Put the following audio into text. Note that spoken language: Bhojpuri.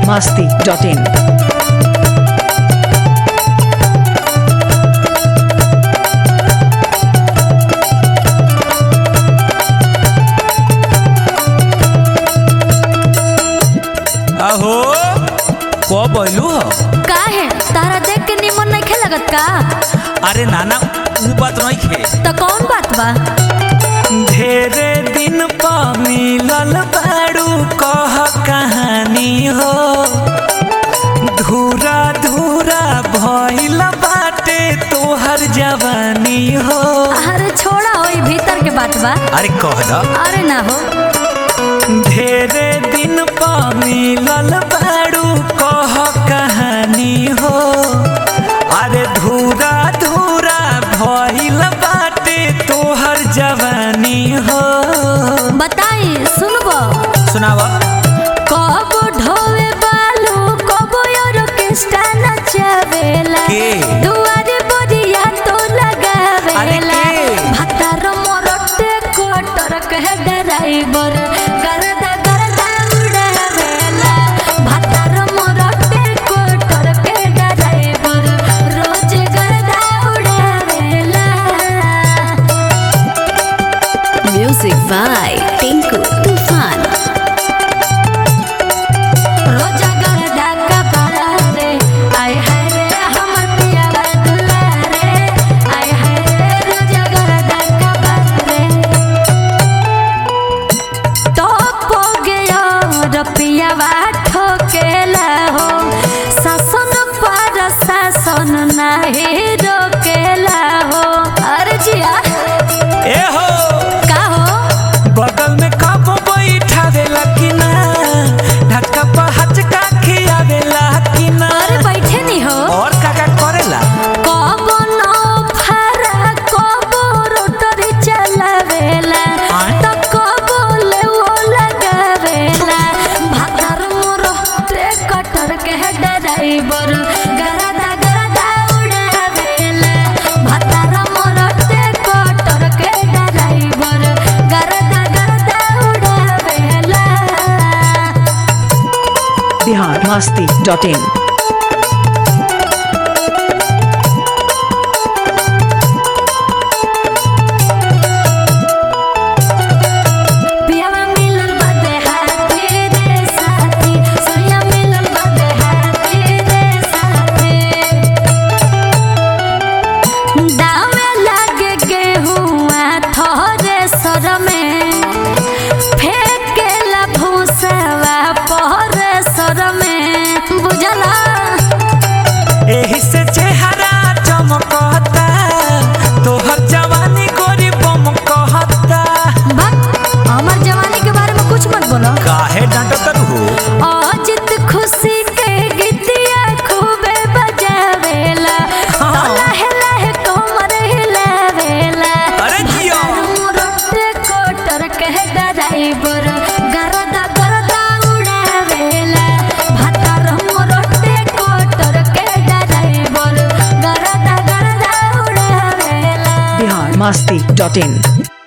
masti.in. अहो कब अइलू ह काहे तारा देख के निमन नहीं लगत का अरे नाना ऊ बात नहीं खे तो कौन बात बा ढेरे दिन पा मिलल बाड़ू कह कहानी हो धूरा धूरा भइल बाटे तोहर जवानी हो अरे छोड़ा होई भीतर के बात बा अरे कह द अरे ना हो ढेरे दिन पा मिलल बाड़ू कह कहानी हो अरे धूरा धूरा भइल बाटे तोहर जवानी हो बताई सुनबो सुनावा कब ढोवे बालू कब ऑर्केस्ट्रा नचावेला के? दुआरे बोरिया तो लगावेला अरे के? भतार मोरटे कोटर कह ड्राइवर गरदा गरदा उड़ावेला भतार मोरटे कोटर के ड्राइवर रोज गरदा उड़ावेला Music by Tinku Tufan. रोजा गरदा का पारा रे आय हाय रे हमर पिया दुला रे आय हाय रे रोजा गरदा का पारा रे तो पो गयो रपिया वा ठोकेला हो शासन पर शासन नाही रोकेला हो अरे जिया ए हो का हो बगल में कब बैठावेला कि ना ढक्का पर हचका खियावेला कि ना अरे बैठे नहीं हो और का का करेला कब न फरा कब रोटरी चलावेला आय? त कब ले वो लगावेला भातर मोर ट्रे कटर के ड्राइवर गरदा गरदा उड़ावेला भातर मोर ट्रे कटर के ड्राइवर गरदा गरदा उड़ावेला Bihar masti.in. पियावा मिलल बाटे हाथी रे साथी सोया मिलल बाटे हाथी रे साथी दावे लागे गेहुआ थोरे सर में फेंकेला भूसवा पहरे सर में बुझला एही से चेहरा चमकता तोहर जवानी गोरी बम कहता भक हमर जवानी के बारे में कुछ मत बोलो काहे डांटत हो अजित खुशी के गीतिया खूबे बजावेला हाँ। तो लहे लहे कोमर हिलावेला अरे जियो। रोटे कोटर के ड्राइवर गरदा गरदा उड़ावेला भातर रोटे कोटर के ड्राइवर गरदा गरदा उड़ावेला Bihar masti.in.